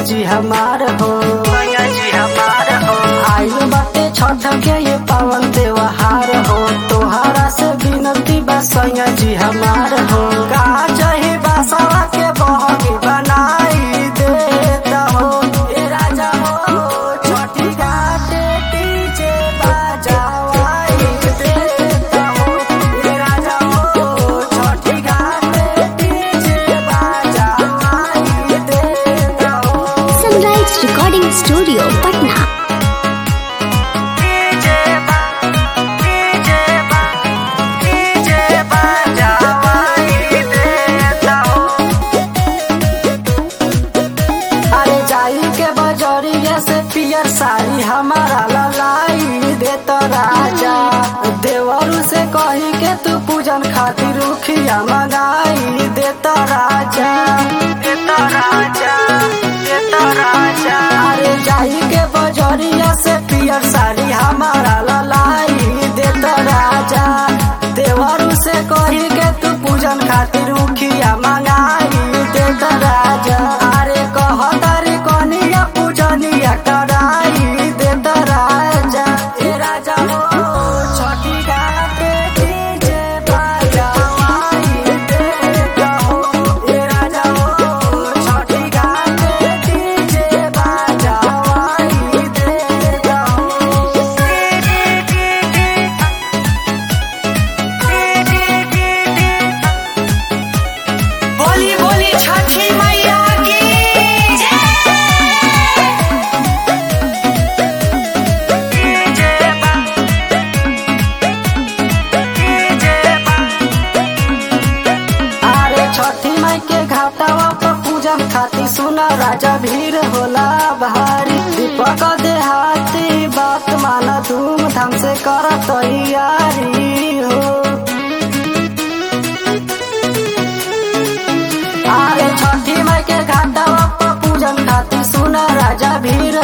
जी हमार हो सैया जी हमार हो आइल बाटे छठ के ये पावन त्योहार हो तोहरा से विनती बा सैया जी हमार हो का चाही बासवा के बहगी बनाई देता हो ए राजा हो छठी घाटे डीजे बजावाई देता हो ए राजा हो छठी घाटे डीजे बजावाई देता हो sunrise recording studio Patna DJ बा डीजे बा डीजे बजावाई देता हो अरे जाई के बजरिया से पियर साड़ी हमारा ललाई देत राजा देवरू से कही के तू पूजन खातिर रुखिया मंगाई देत राजा देत राजा देत राजा अरे जाई के बजरिया से पियर साड़ी हमारा ललाई देत राजा देवरू से कही के तू पूजन खातिर रुखिया मंगाई देत राजा अरे कह तारी कनिया पूजनिया कराई देत राजा ए राजा हो छठी घाटे डीजे बजावाई देत हो ए राजा हो छठी घाटे डीजे बजावाई देत बोली बोली छठी मैया की अरे छठी माई के घाटावा पर पूजन खातिर सुना राजा भीड़ होला भारी दीपक देहाती बात माना धूमधाम से कर तैयारी हो अरे छठी माई के घाटावा पर पूजन खातिर सुना राजा भीड़